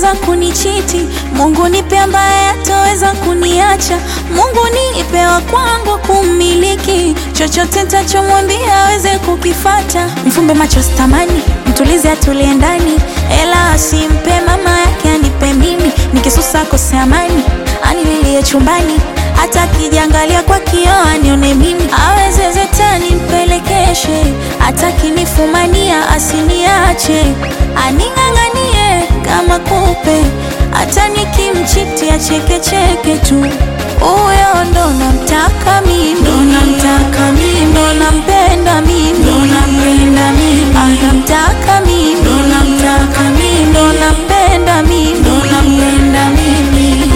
ataweza kunichiti, Mungu nipe ambaye ataweza kuniacha, Mungu nipe wa kwangu kummiliki, chochote nitachomwambia aweze kukifata. Mfumbe macho sitamani, mtulize atulie ndani, ela asimpe mama yake anipe mimi, nikisusa kose amani, anililie chumbani hata kijangalia kwa kioo anione mimi, aweze zetani mpelekeshe, hata kinifumania asiniache, aning'ang'anie kama kupe, hata nikimchiti achekecheke tu. Huyo ndo namtaka mimi, ndo namtaka mimi, ndo nampenda mimi, ndo nampenda mimi, anamtaka mimi, ndo namtaka mimi, ndo nampenda mimi, ndo nampenda mimi.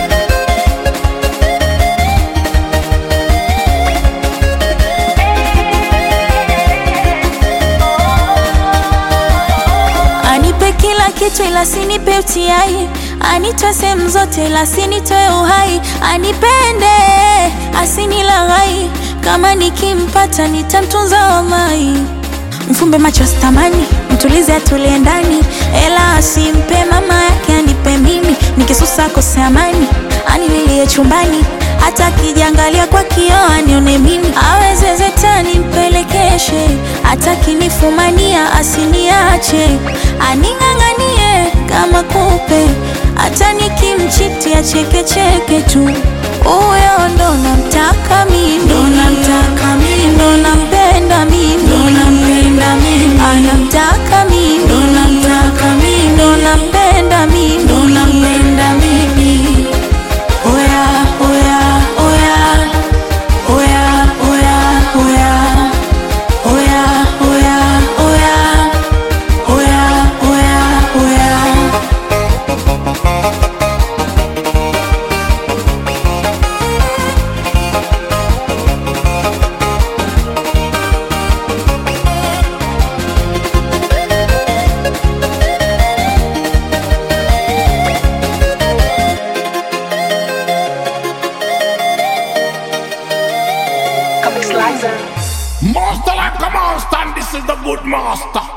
Anipe kila kitu ila sinipe utiai, anitoe sehemu zote ila sinitoe uhai, anipende asinilaghai, kama nikimpata nitamtunza wallahi. Mfumbe macho sitamani, mtulize atulie ndani, ela asimpe mama yake anipe mimi, nikisusa kose amani, anililie chumbani hata kijangalia kwa kioo anione mimi, aweze zetani mpelekeshe, hata kinifumania asiniache, aning'ang'anie kama kupe, hata nikimchiti achekecheke tu. Huyo ndo namtaka mimi, ndo namtaka mimi, ndo nampenda mimi, ndo nampenda mimi, anamtaka mimi, ndo namtaka mimi, ndo nampenda mimi, ndo nampenda mimi. Oya, oya, oya, oya, oya, oya, oya, oya, oya, oya, oya, oya. Master like a monster, and this is the good master.